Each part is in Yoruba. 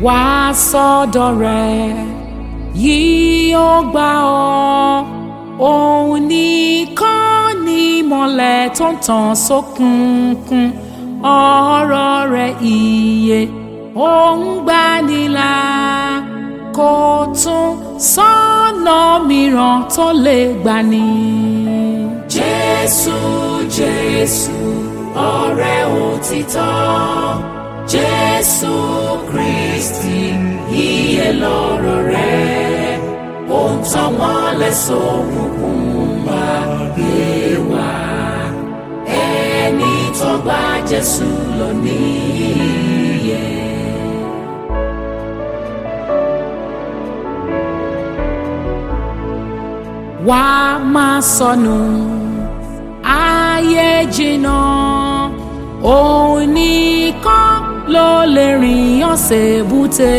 wá sọ́dọ̀ rẹ̀ yìí ó gbà ọ́ òun nìkan ni ìmọ́lẹ̀ tó ń tàn sókùnkùn ọ̀rọ̀ rẹ̀ ìyè òun gbanilà kò tún sọ́nà mìíràn tó lè gbani. Jésù Jésù ọ̀rẹ́ òtítọ́ Jésù Kristi ìyè lọ́rọ̀ rẹ̀ ó ń tàn mọ́lẹ̀ sókùnkùn ayé wa ẹni tó gba Jésù lọ níyè. wá máa sọnù ayé jìnnà òun nìkan ló lè rìn ọ̀sẹ̀ búte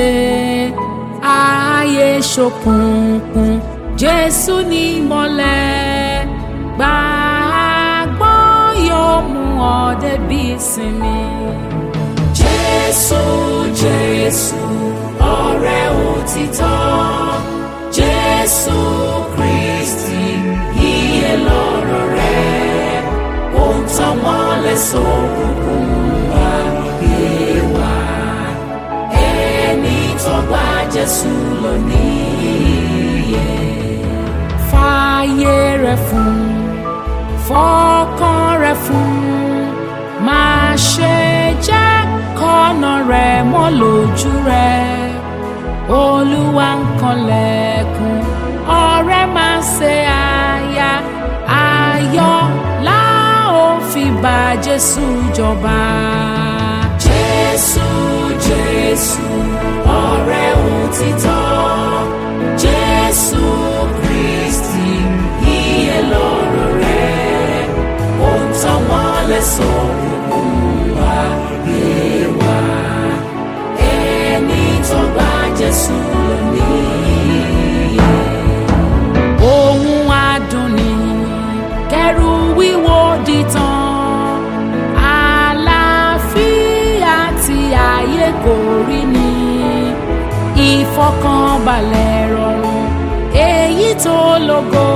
ayé ṣókùnkùn jésù ní ìmọ́lẹ̀ gbàgbọ́ yóò mú ọ débi ìsinmi. jésù jésù ọ̀rẹ́ òtítọ́ jésù kristi ìyè lọ́rọ̀ rẹ̀ ó ń tàn mọ́lẹ̀ sókùnkùn ayé wa ẹni tó gba jésù lọ níyè. fààyè rẹ̀ fún fọkàn rẹ̀ fún máa ṣe jẹ́ kọ́nà rẹ̀ mọ́ lójú rẹ̀ olúwa ń kanlẹ̀kùn ọ̀rẹ́ máa ṣe àyà ayọ̀ la ó fi bá jésù jọba. jésù jésù ọ̀rẹ́ òtítọ́ jésù kristi ìyè lọ́rọ̀ rẹ̀ ó ń tàn mọ́lẹ̀ sókùnkùn ayé wa ẹni tó gba jésù lọ níyè. ohun adùn ni kẹrù wíwo dìtàn àlàáfíà tí ayé kò rí ni ìfọkànbalẹ̀ rọrùn èyí tó lógo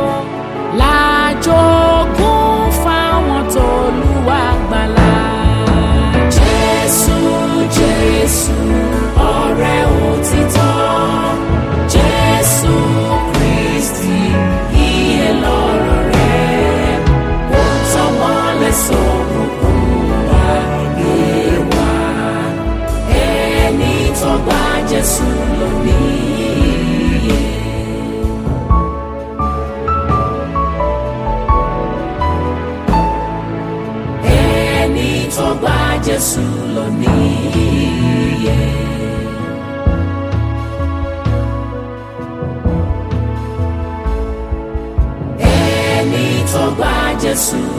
lájogún fáwọn tó lùwà gbàlà. jésù jésù ọ̀rẹ́ òtítọ́ jésù kristi ìyè lọ́rọ̀ rẹ̀ ó tàn mọ́lẹ̀ sókùnkùn ayé wa ẹni tó gba jésù lọ níyè. ẹni tó gba jésù lọ níyè. ẹni tó gba jésù